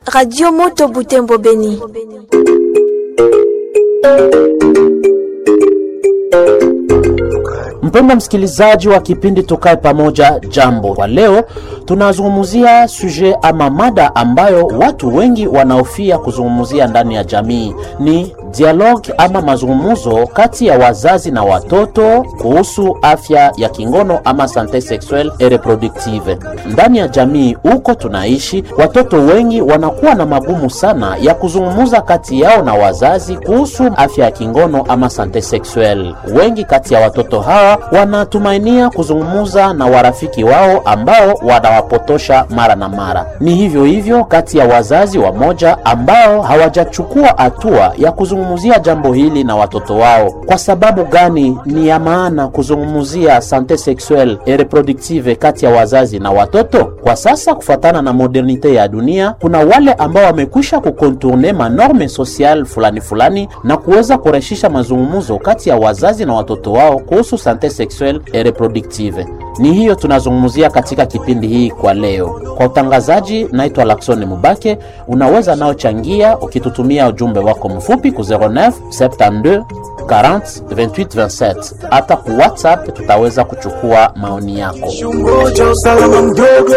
Radio Moto Butembo Beni. Mpendwa msikilizaji wa kipindi Tukae Pamoja, jambo. Kwa leo tunazungumzia suje ama mada ambayo watu wengi wanaofia kuzungumzia ndani ya jamii, ni dialogue ama mazungumzo kati ya wazazi na watoto kuhusu afya ya kingono ama sante sexuelle et reproductive. Ndani ya jamii huko tunaishi, watoto wengi wanakuwa na magumu sana ya kuzungumza kati yao na wazazi kuhusu afya ya kingono ama sante sexuelle. Wengi kati ya watoto hawa wanatumainia kuzungumza na warafiki wao ambao wanawapotosha mara na mara. Ni hivyo hivyo kati ya wazazi wamoja ambao hawajachukua hatua ya kuzungumzia jambo hili na watoto wao. Kwa sababu gani ni ya maana kuzungumzia sante sexuelle et reproductive kati ya wazazi na watoto? Kwa sasa, kufuatana na modernite ya dunia, kuna wale ambao wamekwisha kukontourne manorme social fulani fulani na kuweza kurahisisha mazungumzo kati ya wazazi na watoto wao kuhusu sante sexuelle et reproductive. Ni hiyo tunazungumzia katika kipindi hii kwa leo. Kwa utangazaji, naitwa Laksoni Mubake. Unaweza nao changia ukitutumia ujumbe wako mfupi ku 09 72 40 28 27. Hata ku WhatsApp tutaweza kuchukua maoni yako. Chungoja usalama mdogo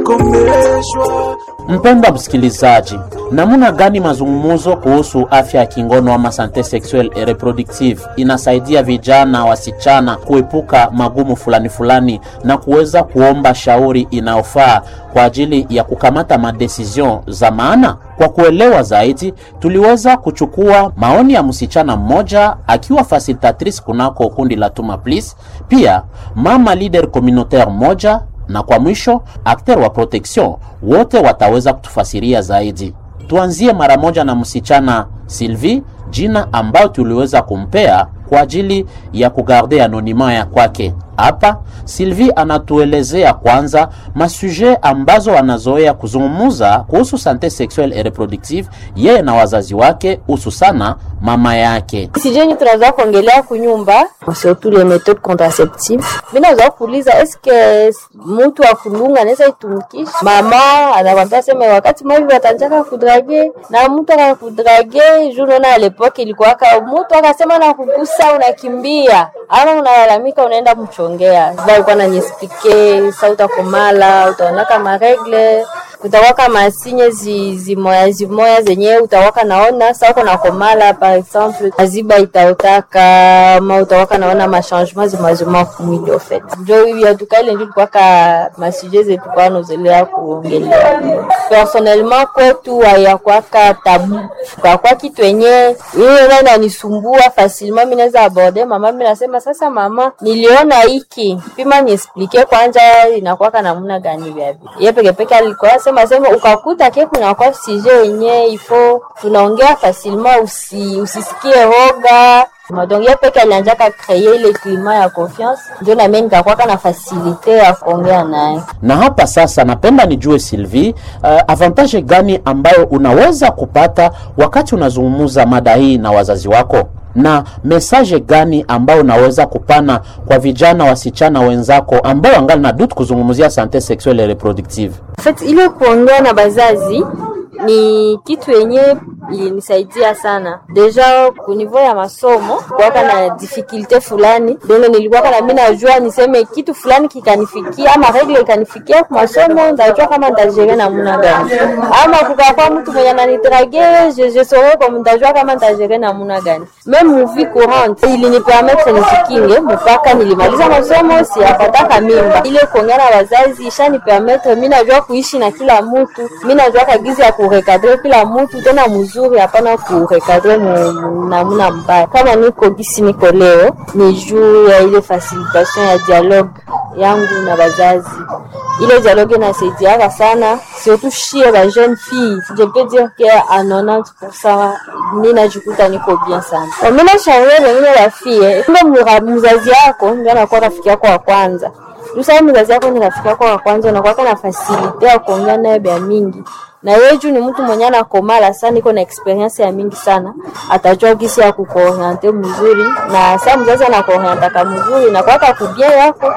utakomeshwa. Mpendwa msikilizaji, namna gani mazungumzo kuhusu afya ya kingono ama sante sexuelle et reproductive inasaidia vijana wasichana kuepuka magumu fulani fulani na kuweza kuomba shauri inayofaa kwa ajili ya kukamata madecision za maana? Kwa kuelewa zaidi, tuliweza kuchukua maoni ya msichana mmoja akiwa facilitatrice kunako kundi la Tuma Please, pia mama leader communautaire moja na kwa mwisho akter wa protection wote wataweza kutufasiria zaidi. Tuanzie mara moja na msichana Sylvie, jina ambayo tuliweza kumpea kwa ajili ya kugarde anonima ya kwake. Hapa Sylvie anatuelezea kwanza masuje ambazo anazoea kuzungumuza kuhusu sante sexuelle et reproductive yeye na wazazi wake, hususana mama yake. sijeni tunazoa kuongelea kunyumba surtout les méthodes contraceptives mi nazoa kuuliza eske mutu wa kulunga anaweza itumikisha mama anakwambia sema wakati maivi watanjaka kudrage na mtu akakudrage juu naona alepoke ilikuwaka mutu akasema na kugusa unakimbia ama unalalamika unaenda mchongea sasa alikuwa nanyespike sa utakomala utaonaka maregle utawaka masinye zi, zimoya zimoya zenye utawaka naona sa uko nakomala par exemple aziba itaotaka ma utawaka naona machangement zimazima kumwili ofet njo hivi atukaile ndio tukwaka masuje zetu kwa nozelea kuongelea personnellement kwetu hayakwaka tabu kakwa kitu yenye hiyo nani anisumbua facilement mi naweza aborde mama mi nasema sasa mama niliona hiki pima niesplike kwanja inakwaka namna gani vyavi ye pekepeke alikuwa sema sema ukakuta ke kunakuwa sije yenye ifo tunaongea facilement usi, usisikie hoga donc ye peke alianjaka kreye ile klima ya confiance ndio nami nikakwaka na fasilite ya kuongea naye Na hapa sasa, napenda nijue Sylvie, uh, avantage gani ambayo unaweza kupata wakati unazungumza mada hii na wazazi wako, na mesaje gani ambayo unaweza kupana kwa vijana wasichana wenzako ambao wangali na dutu kuzungumzia sante sexuelle et reproductive? En fait, ile kuongea na bazazi ni kitu yenye ilinisaidia sana deja kunivou ya masomo kuwaka na difikilte fulani donge nilikuwaka na mi najua niseme kitu fulani kikanifikia ama regle ikanifikia ku masomo ndajua kama ntajere namuna gani ama kukakwa mtu mwenye ananitrage je, je saurais comme ndajua kama ntajere namuna gani meme muvi courante ilinipermetre nijikinge mpaka nilimaliza masomo siyapataka mimba ile kuongea na wazazi ishanipermetre mi najua kuishi na kila mtu mi najua kagizi ya kurekadre kila mtu tena mzuri hapana kurekadre namuna mbaya kama niko gisi niko leo ni juu ya ile facilitation ya dialogue yangu na wazazi ile dialogue inasaidiaka sana surtout shie ba jeune fille je peux dire que à 90% ninajikuta niko bien sana Kwa mimi nashauri wengine wafie kumbe mzazi yako ndio anakuwa rafiki yako wa kwanza Tuseme mzazi yako ni rafiki yako wa kwanza, unakuwa na fasilite ya kuongea naye bya mingi, na yeye juu ni mtu mwenye anakomala sana, iko na experience ya mingi sana, atajua gisi ya kukuoriente mzuri, na saa mzazi anakuorientaka mzuri na kwaka kubia yako